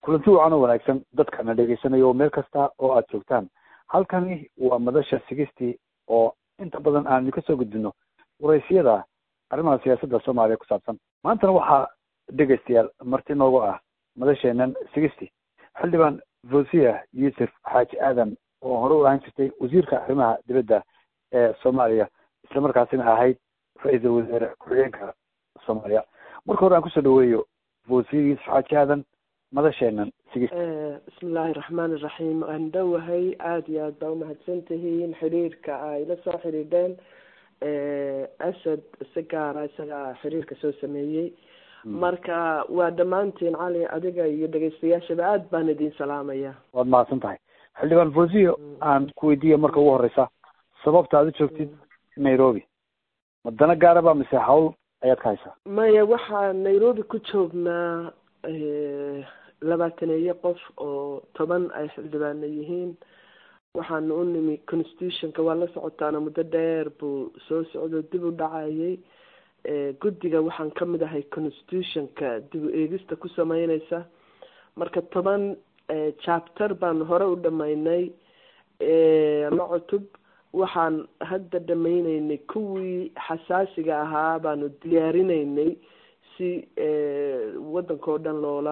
kulanti wacan oo wanaagsan dadkana dhegeysanayo meel kasta oo aad joogtaan halkani waa madasha sigistii oo inta badan aanu kasoo gudbino waraysiyada arrimaha siyaasadda soomaaliya ku saabsan maantana waxaa dhegeystayaal marti noogu ah madasheenan sigisty xildhibaan fosiya yuusuf xaaji aadan oo hore u ahaan jirtay wasiirka arrimaha dibadda ee soomaaliya islamarkaasina ahayd ra-iisul wasaare ku-xigeenka soomaaliya marka hore aan kusoo dhaweeyo fosiya yuusuf xaaji aadan madasheenan sigist bismiillaahi raxmaan iraxiim waan dhowahay aada iyo aad baa umahadsan tihiin xiriirka ay la soo xidhiidheen asad si gaara isagaa xiriirka soo sameeyey marka waa dhammaantiin cali adiga iyo dhegeystayaashaba aada baan idin salaamaya waad mahadsan tahay xildhibaan fosiyo aan ku weydiiya marka ugu horeysa sababta aad u joogtid nairobi ma dana gaaraba mise hawl ayaad ka haysaa maya waxaa nairobi ku joognaa labaataneeyo qof oo toban ay xildhibaano yihiin waxaana u nimi constitutionka waa la socotaana muddo dheer buu soo socdo dib u dhacayay guddiga waxaan ka mid ahay constitutionka dib u eegista ku sameyneysa marka toban chapter baanu hore u dhameynay la cutub waxaan hadda dhameyneynay kuwii xasaasiga ahaa baanu diyaarineynay si waddanka oo dhan loola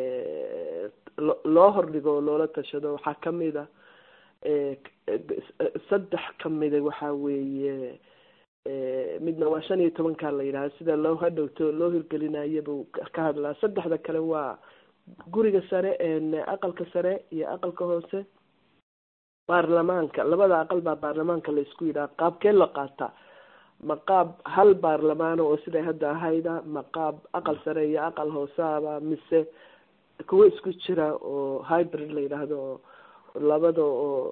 loo hordhigo oo loola tashado waxaa kamid a saddex kamida waxaa weeye midna waa shan iyo tobankaa la yidhaha sida loo hadhowto loo hirgelinayo buu ka hadlaa saddexda kale waa guriga sare aqalka sare iyo aqalka hoose baarlamaanka labada aqal baa baarlamaanka la isku yidhaha qaabkee la qaataa ma qaab hal baarlamaano oo siday hadda ahayda ma qaab aqal sare iyo aqal hooseaba mise kuwo isku jira oo hybrid la yidhaahdo oo labada oo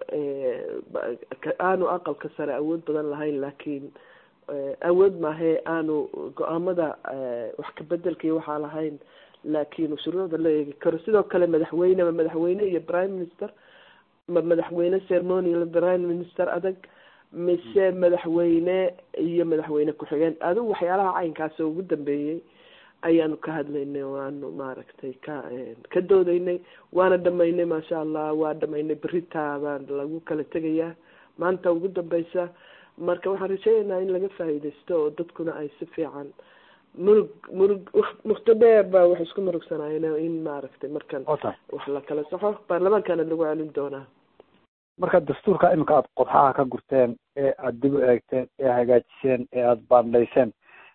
aanu aqalka sare awood badan lahayn laakiin awood maahe aanu go-aamada wax kabedelka iyo waxaa lahayn laakiin shuruucda la eegi karo sidoo kale madaxweyne ma madaxweyne iyo prime minister ma madaxweyne ceremonial prime minister adag mise madaxweyne iyo madaxweyne ku-xigeen adigu waxyaalaha caynkaas ugu dambeeyey ayaanu ka hadlaynay waanu maaragtay ka ka doodaynay waana dhamaynay maasha allah waa dhamaynay beritaa baan lagu kala tegayaa maanta ugu dambeysa marka waxaan rajeynaynaa in laga faa'iidaysto oo dadkuna ay si fiican murug murug mukto dheer baa wax isku murugsanaayeen in maaragtay markan wax la kala saxo baarlamaankana lagu celin doonaa marka dastuurka iminka aada qodxaha ka gurteen ee aada dib u eegteen ee hagaajiseen ee aada baandhayseen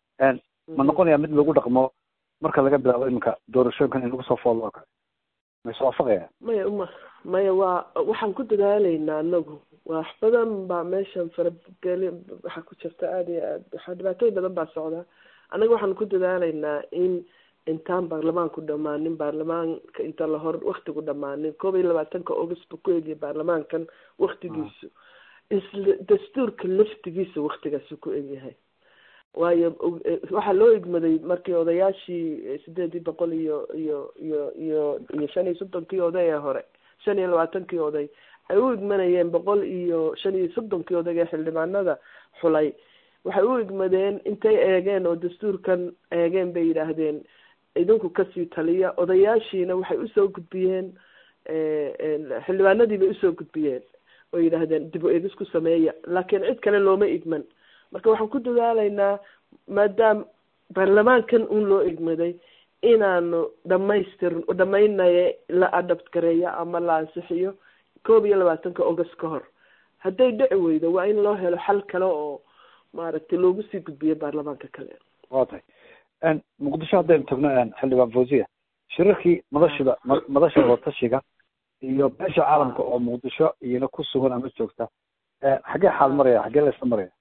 ma noqonaya mid lagu dhaqmo marka laga bilaabo iminka doorashooyinkan in lagu soo foolo oo kale ma is waafaqaya maya uma maya waa waxaan ku dadaaleynaa anagu wax badan baa meeshan farageli waxaa ku jirta aada iyo aad waxaa dhibaatooyin badan baa socda annaga waxaan ku dadaaleynaa in intaan baarlamaanku dhamaanin baarlamaanka inta lahor waktigu dhamaanin koob iyo labaatanka august bu ku eegiyay baarlamaankan waktigiisu isla dastuurka laftigiisa waktigaasu ku egyahay waayo waxaa loo igmaday markii odayaashii sideedii boqol iyo iyo iyo iyo iyo shan iyo soddonkii oday ee hore shan iyo labaatankii oday ay u igmanayeen boqol iyo shan iyo soddonkii oday ee xildhibaanada xulay waxay u igmadeen intay eegeen oo dastuurkan eegeen bay yidhaahdeen idinku kasii taliya odayaashiina waxay usoo gudbiyeen xildhibaanadii bay usoo gudbiyeen oo yidhaahdeen dib u eegis ku sameeya laakiin cid kale looma igman marka waxaan ku dadaaleynaa maadaama baarlamaankan un loo igmaday inaanu dhamaystir dhamaynaye la adapt gareeyo ama la ansixiyo koob iyo labaatanka august ka hor hadday dhici weydo waa in loo helo xal kale oo maaragtay loogu sii gudbiyo baarlamaanka kale wa tahay muqdisho haddaynu tagno xildhibaan fosiya shirarkii madashida madasha watashiga iyo beesha caalamka oo muqdisho iyana ku sugan ama joogta xaggee xaal maraya xaggee la isla maraya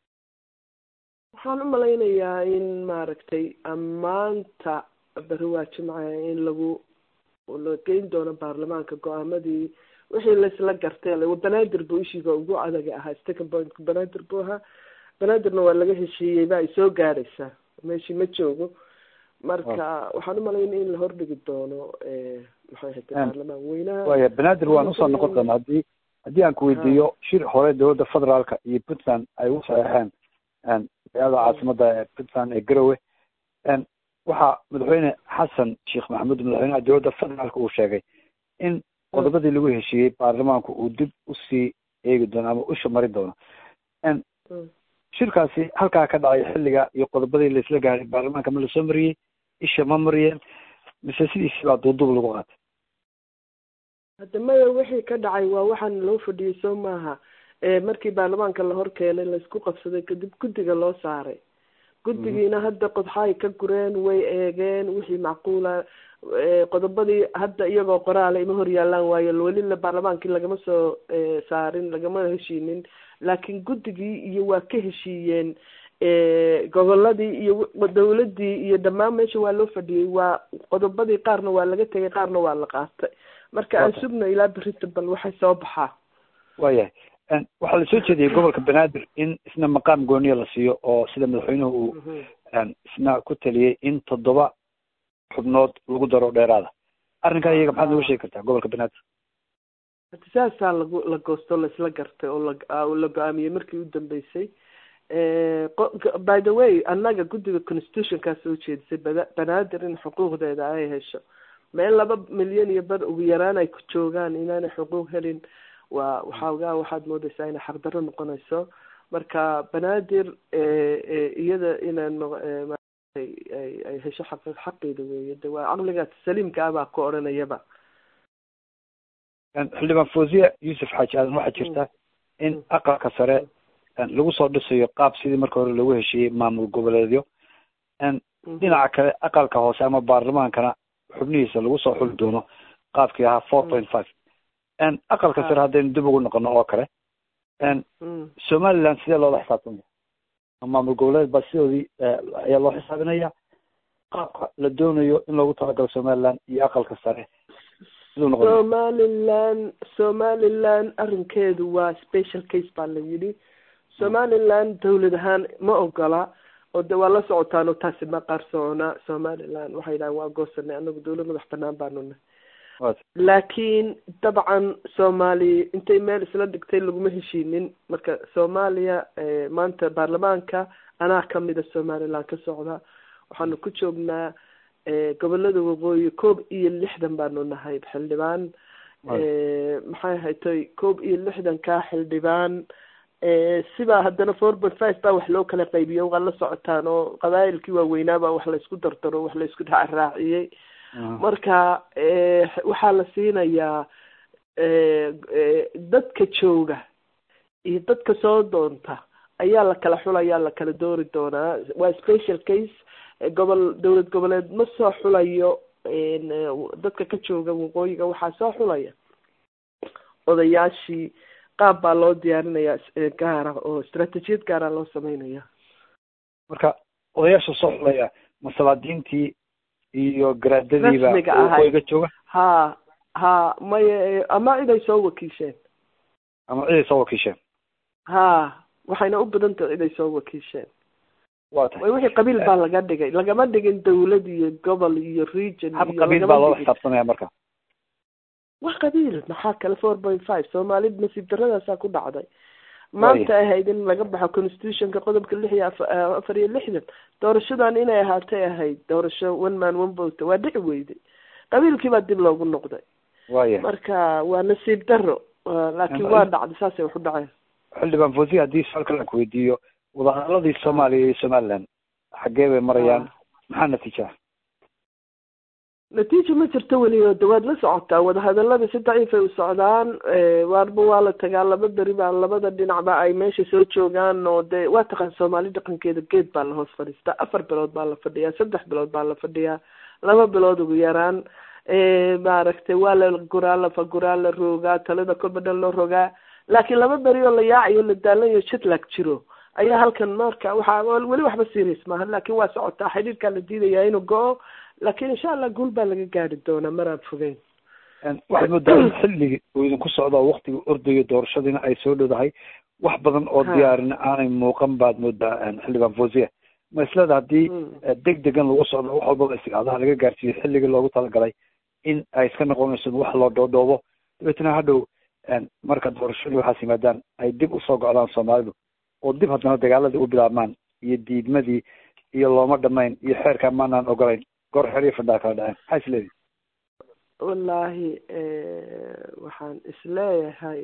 waxaan u malaynayaa in maaragtay maanta beri waa jimca in lagu la geyn doono baarlamaanka go-aamadii wixii laisla gartay banaadir buu ishiga ugu adaga ahaa second point banaadir buu ahaa banaadirna waa laga heshiiyey ba ay soo gaadhaysaa meeshii ma joogo marka waxaan u malayna in la hordhigi doono maxay ahayd baarlamaan weynaha waya banaadir waan usoo noqon doona haddii haddii aan ku weydiiyo shir hore dowladda federaalka iyo puntland ay u saxeexeen magaalada caasimada ee puntland ee garowe waxaa madaxweyne xasan sheekh maxamuud madaxweynaha dowladda federaalka uu sheegay in qodobadii lagu heshiiyey baarlamaanku uu dib usii eegi doono ama usha mari doono shirkaasi halkaa ka dhacay xilliga iyo qodobadii laisla gaaray baarlamaanka ma lasoo mariyey isha ma mariyeen mise sidiisii baa duuduub lagu qaatay hadda maya wixii ka dhacay waa waxaan loo fadhiyey soo maaha markii baarlamaanka la hor keenay laysku qabsaday kadib guddiga loo saaray guddigiina hadda qodxaay ka gureen way eegeen wixii macquula qodobadii hadda iyagoo qoraala ima horyaalaan waayo welila baarlamaankii lagama soo saarin lagama heshiinin laakiin guddigii iyo waa ka heshiiyeen goboladii iyo dawladii iyo dhammaan meesha waa loo fadhiyey waa qodobadii qaarna waa laga tegay qaarna waa la qaatay marka aan sugno ilaa berita bal waxay soo baxaa waayahay waxaa lasoo jeediyey gobolka banaadir in isna maqaam gooniya la siiyo oo sida madaxweynuhu uu isna ku taliyey in toddoba xubnood lagu daro dheeraada arrinkaa iyaga maxaad nooga sheegi kartaa gobolka banaadir hadi saasaa lagu la goosto laisla gartay oo la la go-aamiyey markii u dambeysay by the way annaga guddiga constitutionkaa soo jeedisay bada banaadir in xuquuqdeeda ay hesho meel laba milyan iyo bar ugu yaraan ay ku joogaan inaanay xuquuq helin waa waxaagaa waxaad moodeysaa inay xaqdarro noqonayso marka banaadir iyada inaan ay hesho xaq xaqeeda weeye de waa caqligaas saliimka ah baa ku odhanayaba xildhibaan fawziya yuusuf xaaji aadan waxaa jirta in aqalka sare lagu soo dhisayo qaab sidii marka hore lagu heshiiyey maamul goboleedyo dhinaca kale aqalka hoose ama baarlamaankana xubnihiisa lagu soo xuli doono qaabkii ahaa four point five aqalka sare haddaynu dib ugu noqono oo kale somaliland sidee loola xisaabtamaya maamul goboleed baa sidoodii ayaa loo xisaabinaya qaabka la doonayo in loogu talagalo somaliland iyo aqalka sare somaliland somaliland arrinkeedu waa special case baa la yidhi somaliland dawlad ahaan ma ogola oo de waa la socotaan oo taasi ma qarsocona somaliland waxay dhahan waa goosanay anagu dawlad madax banaan baanu nahay laakiin dabcan soomaali intay meel isla dhigtay laguma heshiinin marka soomaaliya maanta baarlamaanka anaa kamida somaliland ka socda waxaanu ku joognaa gobolada waqooyi koob iyo lixdan baanu nahay xildhibaan maxay haytay koob iyo lixdankaa xildhibaan sibaa haddana four point five baa wax loo kala qaybiyo waa la socotaan oo qabaayilkii waaweynaabaa wax laysku dardaro wax laysku raacraaciyey marka waxaa la siinayaa dadka jooga iyo dadka soo doonta ayaa la kala xulayaa la kala doori doonaa waa special case gobol dowlad goboleed ma soo xulayo dadka ka jooga waqooyiga waxaa soo xulaya odayaashii qaab baa loo diyaarinayaa gaara oo istraatijiyad gaara loo sameynaya marka odayaasha soo xulaya masalaadiintii iyo garaadadiiba waqooyiga jooga ha ha maya ama cid ay soo wakiisheen ama cid ay soo wakiisheen ha waxayna u badan tahay cid ay soo wakiisheen wa tahay wixii qabiil baa laga dhigay lagama dhigin dawlad iyo gobol iyo region hab qabiil baa loola xisaabtamaya marka wax qabiil maxaa kale four point five soomaali nasiib daradaasaa ku dhacday maanta ahayd in laga baxo constitutionka qodobka lix iyo afar iyo lixdan doorashadan inay ahaatay ahayd doorasho one man one vote waa dhici weyday qabiilkii baa dib loogu noqday waya marka waa nasiib daro laakiin waa dhacday saasay wax u dhaceen xildhibaan fawziya haddii su-aal kale aan kuweydiiyo wadahadaladii soomaaliya iyo somaliland xaggee bay marayaan maxaa natiijaha natiija ma jirto weli oo de waad la socotaa wadahadalada si daciifay u socdaan waarba waa la tagaa laba beri baa labada dhinacba ay meesha soo joogaan oo de waa taqaan soomaali dhaqankeeda geed baa la hoos fadhiistaa afar bilood baa la fadhiyaa saddex bilood baa la fadhiyaa laba bilood ugu yaraan maaragtay waa la guraa lafa guraa la roogaa talada kolba dhan loo rogaa laakiin laba beri oo la yaacayo la daalanyo jitlag jiro ayaa halkan marka waxaa weli waxba serious maaha laakiin waa socotaa xidhiirkaa la diidayaa inuu go-o laakiin insha allah guul baa laga gaari doonaa maraan fogeyn waxaad moodaa in xilligii uu idinku socdo oo waktiga ordayo doorashadiina ay soo dhowdahay wax badan oo diyaarin aanay muuqan baad moodaa xildhibaan fawziya ma isleda haddii deg degan lagu socdo wax walbaba istigaadaha laga gaarsiiyo xilligii loogu talagalay in ay iska noqonayso wax loo dhoodhoobo dabeetna hadhow marka doorashadii waxaas yimaadaan ay dib usoo gocdaan soomaalidu oo dib haddana dagaaladii u bilaabmaan iyo diidmadii iyo looma dhamayn iyo xeerkaa maanaan ogolayn goor xer iyo fadhaa kala dhaceen maxaa isleedihi wallaahi waxaan isleeyahay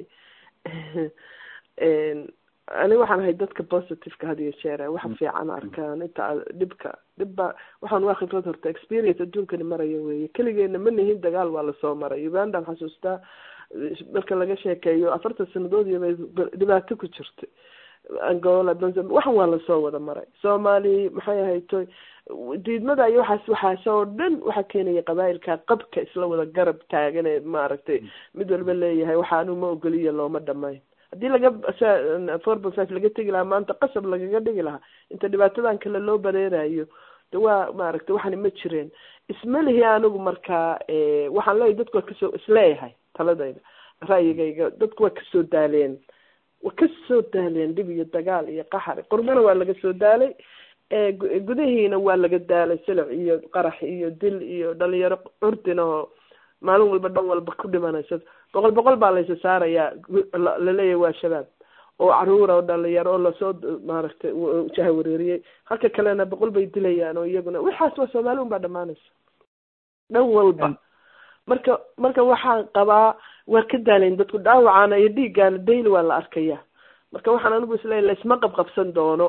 aniga waxaan ahay dadka positiveka had iyo jeer waxa fiican arkaan inta dhibka dhibba waxaan waa khibrad horta experience adduunkani maraya weeye keligeena ma nihin dagaal waa lasoo maray ugandaan xasuustaa marka laga sheekeeyo afartan sanadood iyo bay dhibaato ku jirtay angola waxan waa lasoo wada maray soomaali maxay ahaytoy diidmada iyo waxaas waxaas oo dhan waxaa keenaya qabaa'ilka qabka isla wada garab taagan ee maaragtay mid walba leeyahay waxaanu ma ogoliyo looma dhamayn haddii laga four by five laga tegi lahaa maanta qasab lagaga dhigi lahaa inta dhibaatadan kale loo bareerayo de waa maaragtay waxani ma jireen isma lihi anigu markaa waxaan leeyahy dadku waa kasoo isleeyahay taladayda ra'yigayga dadku waa kasoo daaleen waa kasoo daaleen dhib iyo dagaal iyo qaxar qurbana waa laga soo daalay gudihiina waa laga daalay silic iyo qarax iyo dil iyo dhalinyaro curdin oo maalin walba dhan walba ku dhimanaysa boqol boqol baa laysa saarayaa laleeyahay waa shabaab oo caruura oo dhalinyaro oo lasoo maaragtay jaha wareeriyey halka kalena boqol bay dilayaan oo iyaguna waxaas waa soomaali un baa dhamaanaysa dhan walba marka marka waxaan qabaa waa ka daalayn dadku dhaawacaana iyo dhiiggaana daily waa la arkaya marka waxaan anigu isleeyahy laisma qabqabsan doono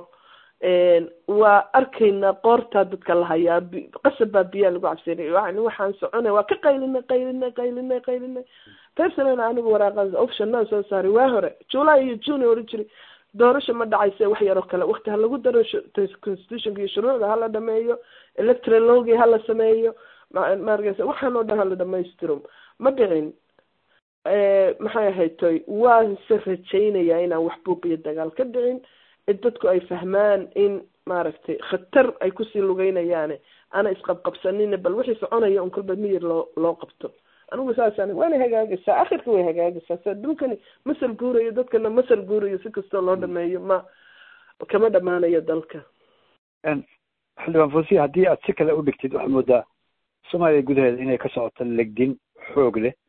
waa arkaynaa qoortaa dadka la hayaa qasab baa biyaa lagu cabsinay yani waxaan soconay waa ka qaylinay qaylinay qaylinay qaylinay personal anigu waraaqaas optionaan soo saaray waa hore july iyo june oran jiray doorasho ma dhacayse wax yaroo kale wakti ha lagu daro constitutionka iyo shuruucda hala dhameeyo electoral logi hala sameeyo maaragaysa waxaan oo dhan hala dhamaystiro ma dhicin maxay ahaytoy waanse rajaynayaa inaan wax buuq iyo dagaal ka dhicin dadku ay fahmaan in maaragtay khatar ay kusii lugeynayaane ana isqabqabsanina bal wixii soconaya un kolba miyir loo loo qabto anigu saasaan waana hagaagaysaa akhirka way hagaagaysaa sa dhulkani masal guurayo dadkana masal guurayo si kastoo loo dhameeyo ma kama dhamaanayo dalka xildhibaan fosiya haddii aad si kale u dhigtid waxaad moodaa soomaaliya gudaheeda inay ka socoto legdin xoog leh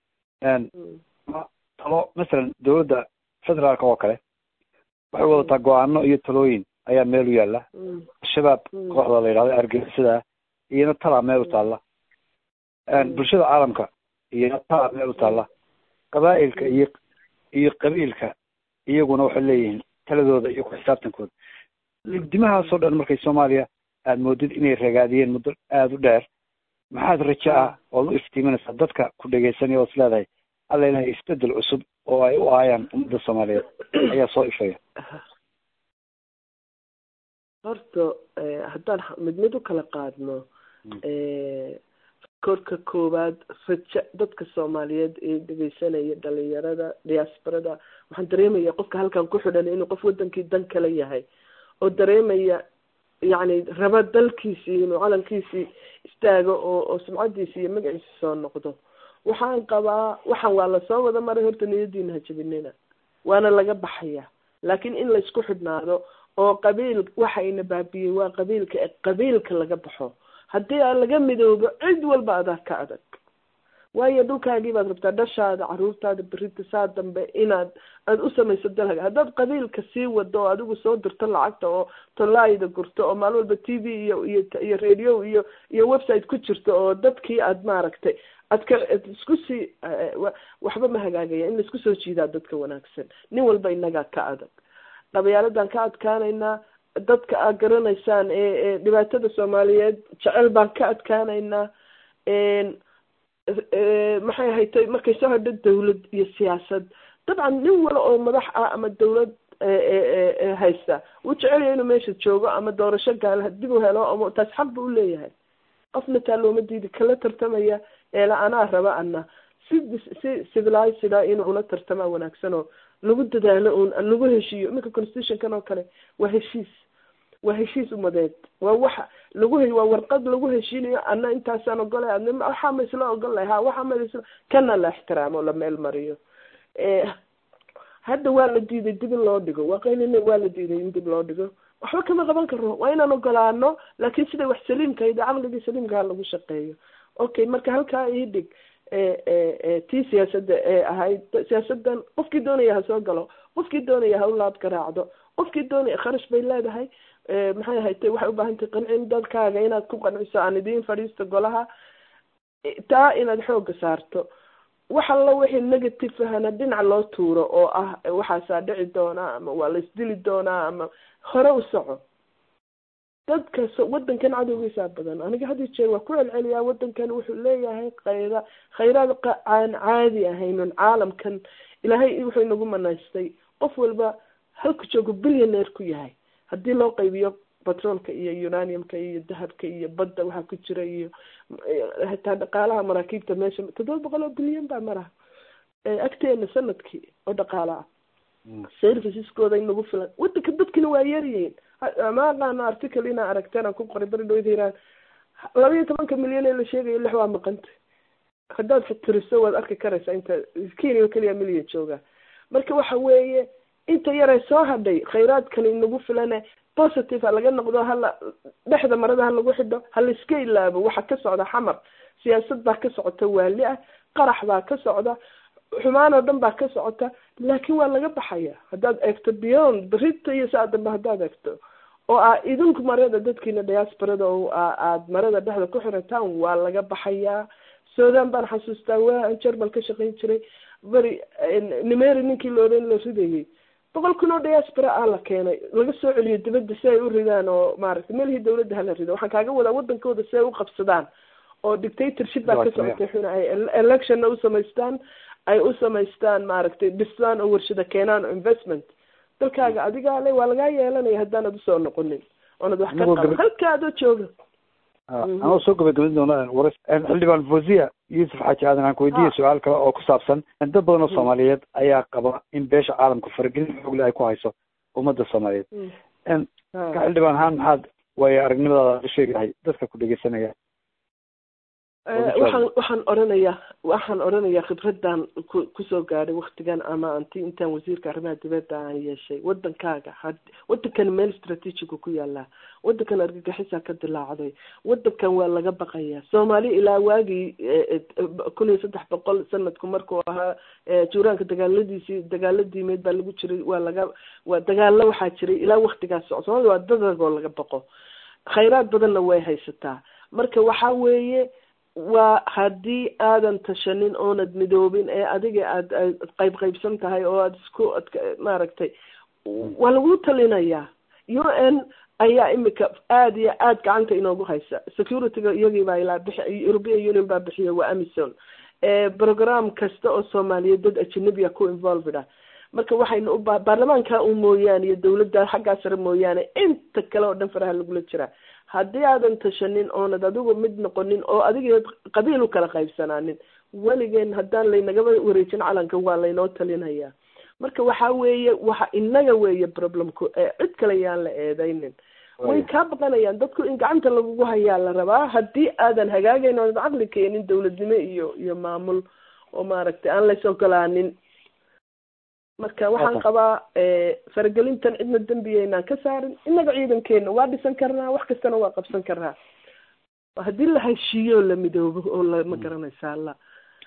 talo masalan dowladda federaalka oo kale waxay wadataa go-aano iyo talooyin ayaa meel u yaalla al-shabaab kooxda la yidhahdo argagixisada iyona talaa meel u taalla bulshada caalamka iyona talaa meel u taalla qabaa'ilka iyo iyo qabiilka iyaguna waxay leeyihiin taladooda iyo ku xisaabtankooda legdimahaasoo dhan markay soomaaliya aada moodid inay ragaadiyeen muddo aada u dheer maxaad rajo ah ood u iftiiminaysaa dadka ku dhegaysanaya ood is leedahay alla ilahay isbedel cusub oo ay u aayaan ummadda soomaaliyeed ayaa soo ifaya horta haddaan mid mid u kala qaadno korka koowaad rajo dadka soomaaliyeed ee dhegeysanaya dhalinyarada diaasbarada waxaan dareemaya qofka halkan ku xidhan inuu qof wadankii dan kala yahay oo dareemaya yacni raba dalkiisii inuu calankiisii istaago oo oo sumcadiisi iyo magaciisi soo noqdo waxaan qabaa waxaan waa lasoo wada maray horta niyadiina ha jabinina waana laga baxaya laakiin in laysku xidhnaado oo qabiil waxayna baabiyey waa qabiilka e qabiilka laga baxo haddii aan laga midoobo cid walba adaa ka adag waayo dhulkaagii baad rabtaa dhashaada caruurtaada berita saa dambe inaad aada u samayso dalhaga haddaad qabiilka sii wado oo adigu soo dirto lacagta oo tolaayda gurto oo maalin walba t v iyo iyo iyo radio iyo iyo website ku jirto oo dadkii aad maaragtay ad ka ad isku sii waxba ma hagaagaya in laisku soo jiidaa dadka wanaagsan nin walba inagaa ka adag dhabayaaladaan ka adkaanaynaa dadka aad garanaysaan ee ee dhibaatada soomaaliyeed jecel baan ka adkaanaynaa maxay ahaytay markay soo hodho dawlad iyo siyaasad dabcan nin wala oo madax ah ama dawlad haysta wuu jecelaya inuu meesha joogo ama doorasho gaal dib u helo ama taas xaq bu uleeyahay qofna taa looma diidi kala tartamaya eela anaa raba ana si si civilizeda inuu ula tartamaa wanaagsan oo lagu dadaalo un lagu heshiiyo iminka constitutionkan oo kale waa heshiis waa heshiis umadeed waa waxa lagu he waa warqad lagu heshiinayo ana intaasaan ogolay adna waxaa ma isla ogolay ha waxaa ma isla kana la ixtiraamo la meel mariyo hadda waa la diiday dib in loo dhigo waa qaylina waa la diiday in dib loo dhigo waxba kama qaban karo waa inaan ogolaano laakiin sida wax saliimkayda caqligii saliimkaha lagu shaqeeyo okay marka halkaa ii dhig tii siyaasadda ee ahayd siyaasadan qofkii doonaya ha soo galo qofkii doonaya ha u laab garaacdo qofkii doonaya kharash bay leedahay maxay ahaytay waxay u baahan tahay qancin dadkaaga inaad ku qanciso aan idiin fadhiisto golaha taa inaad xoogga saarto wax alla wixii negative ahana dhinac loo tuuro oo ah waxaasaa dhici doonaa ama waa la isdili doonaa ama hore u soco dadka wadankan cadowgiisaa badan aniga hadii jeer waa ku celceliyaa wadankan wuxuu leeyahay khayra khayraad aan caadi ahaynon caalamkan ilaahay wuxuu inagu manaystay qof walba halku joogo billionaire ku yahay haddii loo qaybiyo batroolka iyo uraniumka iyo dahabka iyo badda waxaa ku jira iyo xitaa dhaqaalaha maraakiibta meesha toddoba boqol oo bilyan baa maraha agteena sanadkii oo dhaqaala ah serviceskooda inagu filan wadanka dadkina waa yaryihiin ma aqaano article inaa aragteen aan ku qoray bari dhawada iraan laba iyo tobanka milyan ee la sheegayo lix waa maqanta haddaad fatiriso waad arki karaysaa inta kenya keliya milyan jooga marka waxa weeye inta yaree soo hadhay khayraadkani inagu filane positive ha laga noqdo hala dhexda marada ha lagu xidho ha la iska ilaabo waxa ka socda xamar siyaasad baa ka socota waali ah qarax baa ka socda xumaan oo dhan baa ka socota laakiin waa laga baxaya haddaad eegto beyond berita iyo saa dambe haddaad eegto oo aa idinku marada dadkiina diasporada oo aad marada dhexda ku xirataan waa laga baxayaa sudan baan xasuustaa waa aan jermal ka shaqayn jiray beri nimeri ninkii looran la ridayay boqol kun oo diaspora ah la keenay laga soo celiyo dibadda si ay u ridaan oo maaragtay meelihii dawladda hala rido waxaan kaaga wadaa wadankooda si ay u qabsadaan oo dictatorship baa ka socotay xuna ay electionna u samaystaan ay u samaystaan maaragtay dhistaan oo warshada keenaan oo investment dalkaaga adigaa le waa lagaa yeelanaya haddaanad usoo noqonin oonad wax ka qaban halka adoo jooga anoo soo gabagabin doona war xildhibaan fozia yuusuf xaaji aadan aan ku weydiiya su-aal kale oo ku saabsan dad badan oo soomaaliyeed ayaa qaba in beesha caalamka faragelin xoogle ay ku hayso ummadda soomaaliyeed ka xildhibaan ahaan maxaad waayo aragnimadaada u sheegahay dadka ku dhegeysanaya waxaan waxaan oranayaa waxaan oranayaa khibraddan ku kusoo gaadhay waktigan ama anti intaan wasiirka arrimaha dibadda aan yeeshay wadankaaga had wadankan meel strategiga ku yaalaa wadankan argagixisaa ka dilaacday wadankan waa laga baqayaa soomaali ilaa waagii kun iyo saddex boqol sanadku markuu ahaa juuraanka dagaaladiisii dagaaladiimeed baa lagu jiray waa laga waa dagaalo waxaa jiray ilaa waktigaas soco soomaalida waa dadagoo laga baqo khayraad badanna way haysataa marka waxaa weeye waa haddii aadan tashanin oonad midoobin ee adiga aad aad qayb qaybsan tahay oo aada isku maaragtay waa lagu talinayaa u n ayaa imika aada iyo aada gacanta inoogu haysa securityga iyagii baa ilaa bixi european union baa bixiya waa amison program kasta oo soomaaliyeed dad ajanabiya ku involved ah marka waxaynu u ba baarlamaanka u mooyaane iyo dawladda xaggaa sare mooyaane inta kale oo dhan faraha lagula jiraa haddii aadan tashanin oonad adigu mid noqonin oo adiga qabiil u kala qaybsanaanin weligeen haddaan laynagaba wareejin calanka waa laynoo talinayaa marka waxa weeye waxa inaga weeye problemku ee cid kale yaan la eedaynin way kaa baqanayaan dadku in gacanta lagugu hayaa la rabaa haddii aadan hagaagayn oonad caqli keenin dawladnimo iyo iyo maamul oo maaragtay aan lays ogolaanin marka waxaan qabaa faragelintan cidna dembiyaynaan ka saarin innaga ciidankeena waa dhisan karnaa wax kastana waa qabsan karnaa haddii la heshiiyo la midoobo oo la ma garanaysaa la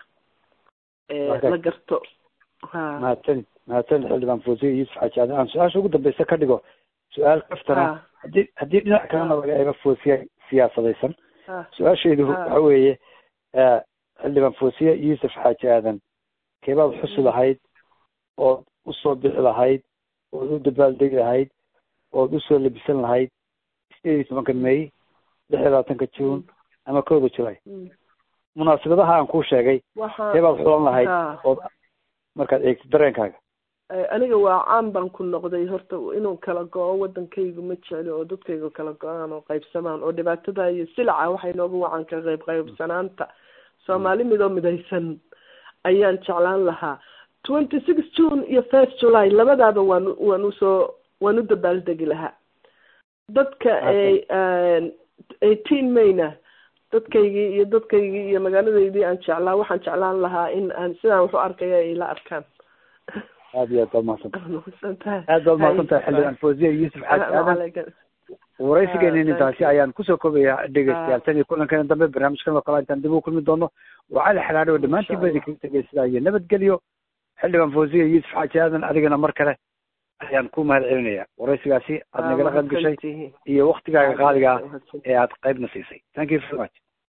la garto ha mahadsanid mahadsanid xildhibaan fosiya yuusuf xaaji aadan aan su-aasha ugu dambeysa ka dhigo su-aal kaftana haddii haddii dhinac kalena laga eego fosiya siyaasadaysan su-aashaydu waxa weeye xildhibaan fosiya yuusuf xaaji aadan keebaad xusi lahayd ood usoo bixi lahayd ood u dabaaldegi lahayd ood usoo labisan lahayd sideed iyo tobanka may lix iyo labaatanka june ama kowda julay munaasabadaha aan kuu sheegay keebaad xulan lahayd ood markaad eegtid dareenkaaga aniga waa caan baan ku noqday horta inuu kala go-o wadankaygu ma jecli oo dadkaygu kala go-aan oo qaybsamaan oo dhibaatada iyo silaca waxay nooga wacan ka qayb qaybsanaanta soomaali midoo midaysan ayaan jeclaan lahaa twenty six june iyo first july labadaaba waan waan usoo waan u dabaaldegi lahaa dadka eighteen mayna dadkaygii iyo dadkaygii iyo magaaladeydii aan jeclaa waxaan jeclaan lahaa in aan sidaan waxu arkaya ay la arkaan aad iyo aad baad mahadsantahay aad baad mahadsantahay xildhibaan fosiya yuusuf xaaji aadan waraysigeena intaasi ayaan kusoo koobayaa dhegeystayaal tan iyo kulankeena dambe barnaamijkan oo kale intaan dib u kulmi doono waa cali xalaadho oo dhammaantiin ba idinkaga tegay sidaa iyo nabadgelyo xildhibaan fosiya yuusuf xaaji aadan adigana mar kale ayaan ku mahad celinaya waraysigaasi aad nagala qayb gashay iyo waktigaaga qaaliga ee aad qaybna siisay thank you very much